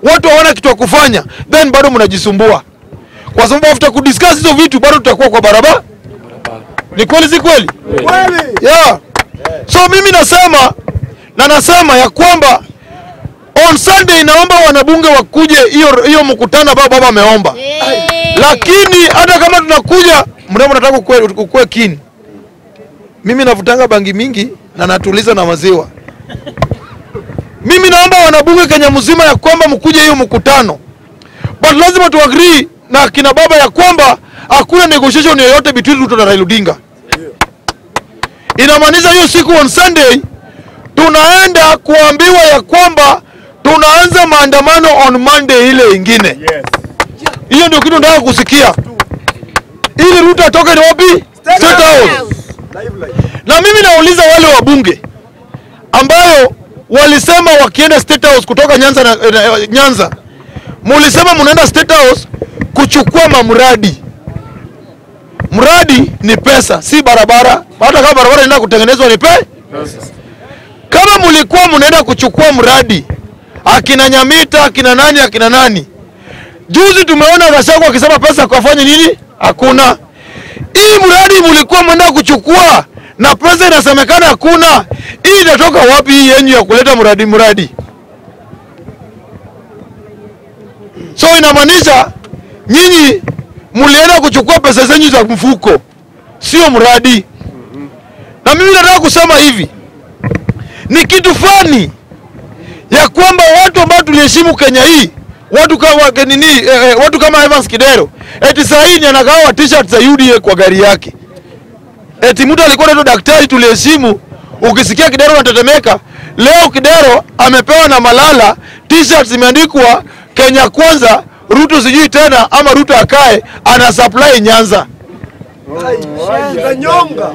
watu hawana kitu ya kufanya, then bado mnajisumbua, kwa sababu after kudiscuss hizo vitu bado tutakuwa kwa barabara. Ni kweli, si kweli? Yeah. So mimi nasema na nasema ya kwamba on Sunday naomba wanabunge wakuje hiyo hiyo mkutano ambao baba ameomba, lakini hata kama tunakuja mnamo nataka kukue, kukue kini. Mimi navutanga bangi mingi na natuliza na maziwa. Mimi naomba wanabunge Kenya mzima ya kwamba mkuje hiyo mkutano, but lazima tu agree na kina baba ya kwamba hakuna negotiation yoyote between Ruto na Raila Odinga. Inamaanisha hiyo siku on Sunday tunaenda kuambiwa ya kwamba tunaanza maandamano on Monday ile ingine. Hiyo ndio kitu nataka kusikia, ili Ruto atoke ni wapi? State House. Na mimi nauliza wale wabunge ambayo walisema wakienda State House kutoka Nyanza na, na, Nyanza, mulisema munaenda State House kuchukua mamradi. Mradi ni pesa, si barabara. Hata kama barabara inaenda kutengenezwa ni pe kama mulikuwa munaenda kuchukua mradi akina Nyamita akina nani akina nani, juzi tumeona Gachagua akisema pesa kafanya nini? Hakuna. Hii mradi mulikuwa mnaenda kuchukua na pesa inasemekana hakuna. Hii inatoka wapi hii yenyu ya kuleta mradi mradi? So inamaanisha nyinyi mlienda kuchukua pesa zenyu za mfuko, sio mradi. Na mimi nataka kusema hivi, ni kitu fani ya kwamba watu ambao tuliheshimu Kenya hii watu kama nini eh, eh, watu kama Evans Kidero eti saa hii ni anagawa t-shirt za UDA kwa gari yake. Eti mtu alikuwa anaitwa daktari tuliheshimu, ukisikia Kidero unatetemeka. Leo Kidero amepewa na Malala t-shirt zimeandikwa Kenya kwanza, Ruto sijui tena ama Ruto akae, ana supply Nyanza. Kanyonga.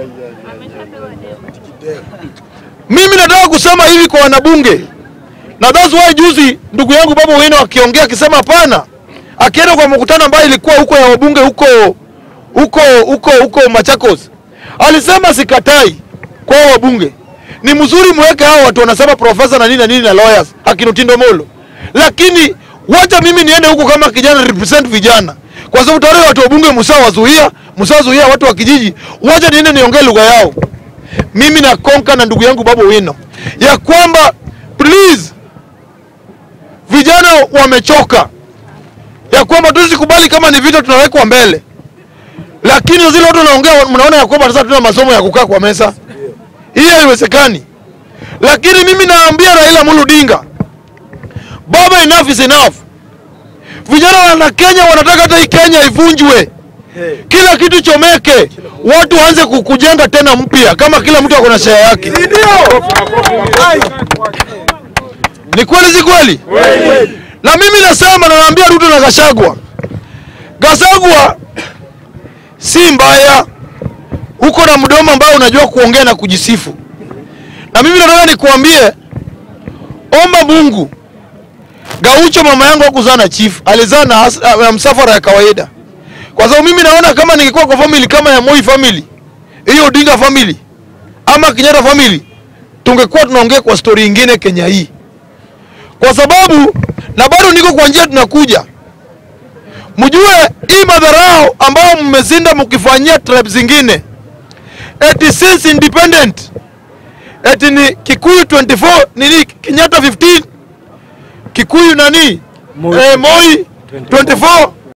Mimi nataka kusema hivi kwa wanabunge, na that's why juzi ndugu yangu Babu Owino akiongea akisema hapana, akienda kwa mkutano ambayo ilikuwa huko ya wabunge huko huko huko huko Machakos, alisema sikatai kwa hao wabunge, ni mzuri mweke hao watu wanasema profesa na nini na nini na lawyers akina Otindo Molo, lakini wacha mimi niende huko kama kijana represent vijana, kwa sababu tayari watu wabunge msawazuia msawazuia watu wa kijiji, wacha niende niongee lugha yao mimi na Konka na ndugu yangu Babu Wino ya kwamba please, vijana wamechoka, ya kwamba tusikubali kama ni vita tunawekwa mbele, lakini zile watu wanaongea, mnaona ya kwamba sasa tuna masomo ya kukaa kwa meza, hii haiwezekani. Lakini mimi naambia Raila Amolo Odinga, baba, enough is enough. Vijana wana Kenya wanataka hata hii Kenya ivunjwe kila kitu chomeke, watu waanze ku- kujenga tena mpya, kama kila mtu ako na share yake. Ndio. Ai. Ni kweli, si kweli? Na mimi nasema, na naambia Ruto na Gachagua, Gachagua si mbaya, uko na mdomo ambao unajua kuongea na kujisifu, na mimi nataka nikuambie, omba Mungu. Gaucho mama yangu hakuzaa na chief, alizaa na has- na msafara ya kawaida kwa sababu mimi naona kama ningekuwa kwa family kama ya Moi family, hiyo Odinga family ama Kenyatta family, tungekuwa tunaongea kwa story ingine Kenya hii, kwa sababu na bado niko kwa njia, tunakuja mjue hii madharau ambao mmezinda mkifanyia tribes zingine, eti since independent, eti ni Kikuyu 24 nini Kenyatta 15 Kikuyu nani Moi. eh, Moi 24